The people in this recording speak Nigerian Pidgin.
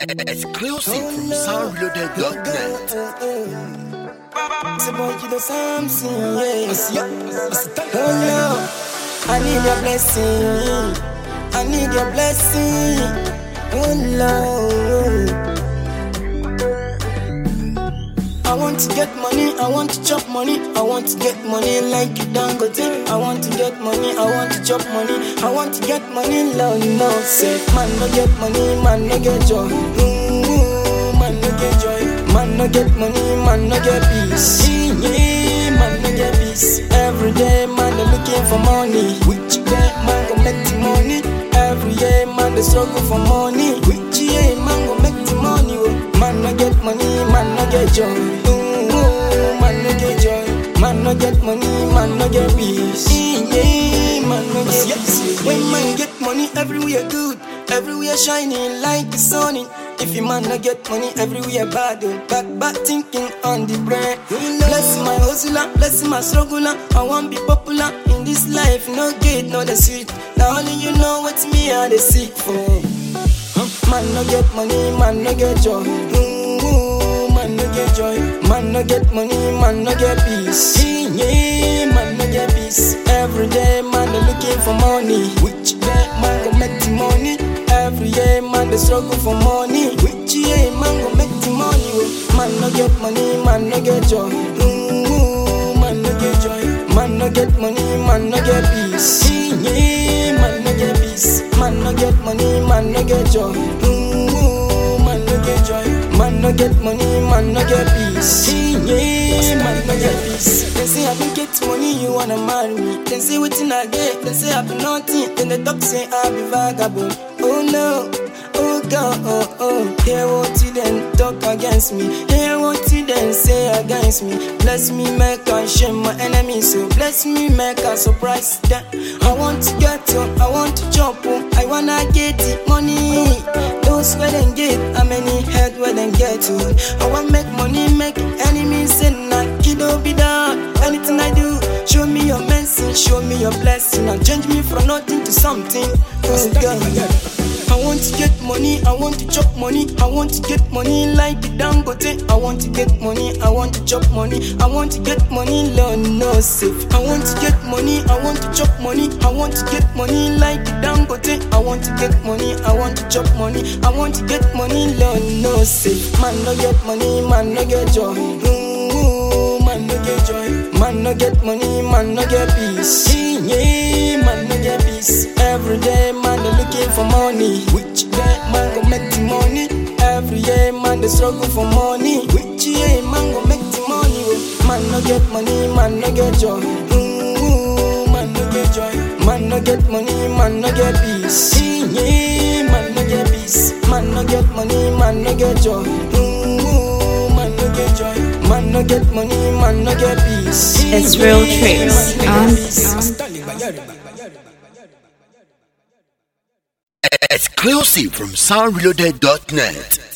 Exclusive from soundloaded.net. It's about you the something, yeah. Oh no, I need your blessing. I need your blessing. Oh no. I want to get money, I want to chop money, I want to get money like you Dangote. I want to get money, I want to chop money, I want to get money, Lord no say. Man no get money, man no get joy. Ooh, man no get joy. Man no get money, man no get peace. Yeah, man no get peace. Every day man they looking for money. Which day man go make the money? Every day man they struggle for money. Which day man go make the money? Oh. Man no get money, man no get joy. Ooh, man no get joy. Man no get money, man no get peace. Yeah, man no get peace. When man get money, everywhere good, everywhere shining like the sun. If you man no get money, everywhere bad. oh. Back back thinking on the brain. Bless my hustler, bless my struggler. I want be popular in this life. No gate, no the sweet. Now only you know what me I the seek for. Man no get money, man no get joy. Ooh, man no get joy. Man no get money, man no get peace. Yeah, man no get peace. Every day man they looking for money. Which day man go make the money? Every year man they struggle for money. Which year man go make the money? oh. Man no get money, man no get joy. Ooh, man no get joy. Man no get money, man no get peace. Yeah, man no get peace. Man no get money, man no get joy. Ooh, man no get joy. Man no get money, man no get peace. Yeah, man no get peace. They say I don't get money, you wanna marry me. They say wetin I get, they say I be nothing. Then they talk say I be vagabond. Oh no. Oh God, oh oh, hear what you then talk against me. Hear what you then say against me. Bless me, make I shame my enemies. So bless me, make I surprise them. I want to get up, I want to jump oh. I wanna get the money. Those where then get, how many head where then get to. I want make money, make enemies and not kiddo be down. Anything I do, show me your mercy, show me your blessing, and change me from nothing to something. Oh God. I want to get money, I want to chop money, I want to get money like the Dangote. I want to get money, I want to chop money, I want to get money, Lord no safe. I want to get money, I want to chop money, I want to get money like the Dangote. I want to get money, I want to chop money, I want to get money, Lord no safe. Man no get money, man no get joy. Ooh, man no get joy. Man no get money, man no get peace. Yeah, man no get peace. Every day man they looking for money. Which day man go make the money? Every year man they struggle for money. Which year man go make the money? oh? Man no get money, man no get joy. Ooh, man no get joy. Man no get money, man no get peace. Yeah, man no get peace. Man no get money, man no get joy. Ooh, man no get joy. Man no get money, man no get peace. It's real tricks. Man no Um, get peace. Exclusive from soundloaded.net.